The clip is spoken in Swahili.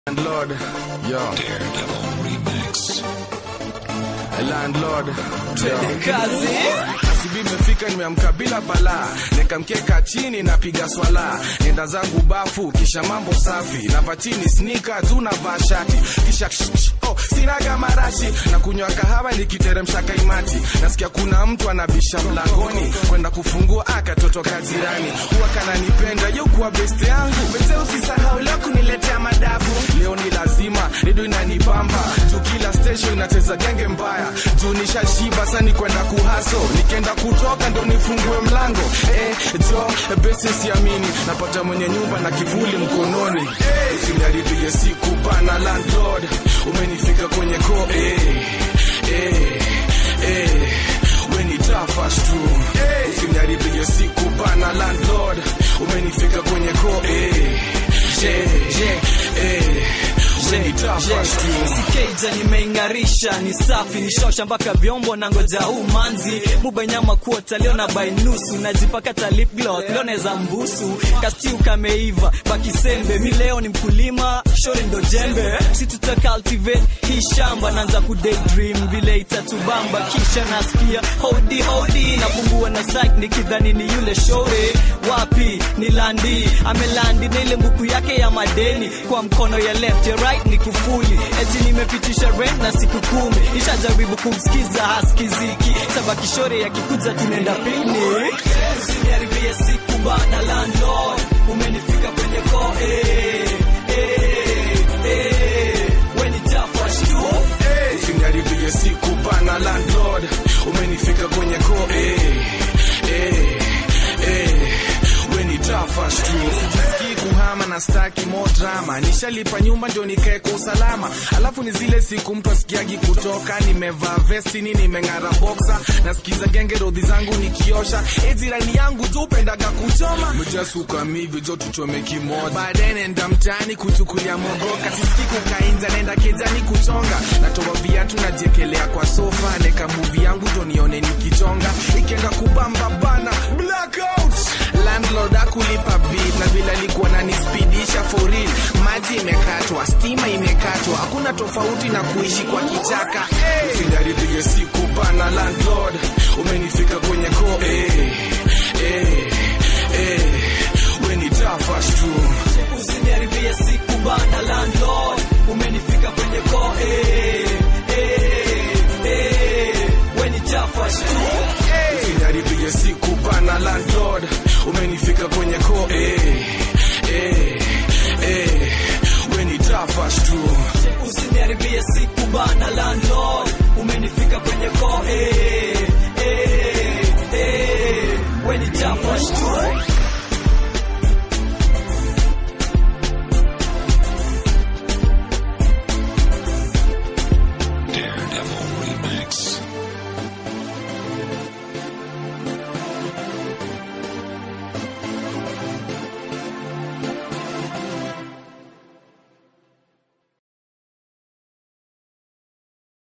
Landlord, yo. Daredevil Remix. Landlord, yo. kazi Asubuhi imefika nimeamka bila balaa, nikamkeka chini napiga swala, nenda zangu bafu, kisha mambo safi, nava chini snika tu navaa shati, kisha ksh, ksh, oh, sinaga marashi na kunywa kahawa nikiteremsha kaimati, nasikia kuna mtu anabisha mlangoni, kwenda kufungua akatoto kajirani, huwa kananipenda yo kuwa best yangu, mzee usisahau leo kuniletea madafu, leo ni lazima redio inanibamba juu kila station inacheza genge mbaya juu nishashiba sani kwenda kuhaso nikienda kutoka ndo nifungue mlango eh, jo besi siamini napata mwenye nyumba na kivuli mkononi eh, usiniharibie siku bana landlord umenifika kwenye ko eh, eh, eh, we ni tafas tu eh, usiniharibie siku bana landlord umenifika kwenye ko eh, eh, eh, we ni tafas tu sikeja nimeing'arisha ni safi ni shosha mpaka vyombo na ngoja huu manzi mubenyama kuota leo na bainusu najipakata lip gloss leo naweza mbusu kastiu kameiva bakisembe mi leo ni mkulima shori ndo jembe si tuta cultivate hii shamba naanza ku daydream vile itatubamba kisha nasikia hodi hodi napungua na sak nikidhani ni yule shore wapi ni landi amelandi na ile mbuku yake ya madeni kwa mkono ya left ya right ni kufuli eti nimepitisha rent na siku kumi ishajaribu kumsikiza haskiziki sabakishore yakikuja tunaenda picnic usiniharibie siku bana landlord umenifika kwenye ko eh, eh, eh, we ni tafash tu usiniharibie siku bana landlord umenifika kwenye ko eh, eh, eh, we ni tafas tu sijisikii kuhama na staki mo drama nishalipa nyumba ndio nikae kwa usalama alafu ni zile siku mtu asikiagi kutoka nimevaa vestini nimeng'ara boxa nasikiza genge rodhi zangu nikiosha ejirani yangu tu upendaga kuchoma mejasuka mivi jo tuchome kimoja baadaye nenda mtaani kuchukulia mogoka sisiki kukainza nenda kejani kuchonga natoa viatu najiekelea kwa sofa neka muvi yangu ndo nione nikichonga ikienda kubamba bana blackout landlord akulipa bid na vile alikuwa nanispidisha for real maji imekatwa stima imekatwa hakuna tofauti na kuishi kwa kichaka hey. usiniharibie siku bana landlord umenifika kwenye ko eh, eh, eh, we ni tafas tu usiniharibie siku bana landlord umenifika kwenye ko eh, eh, eh, we ni tafash tu usiniharibie siku bana landlord umenifika kwenye ko eh, eh, eh, we ni tafas tu usiniharibie siku bana landlord umenifika kwenye ko eh, eh, eh, we ni tafash tu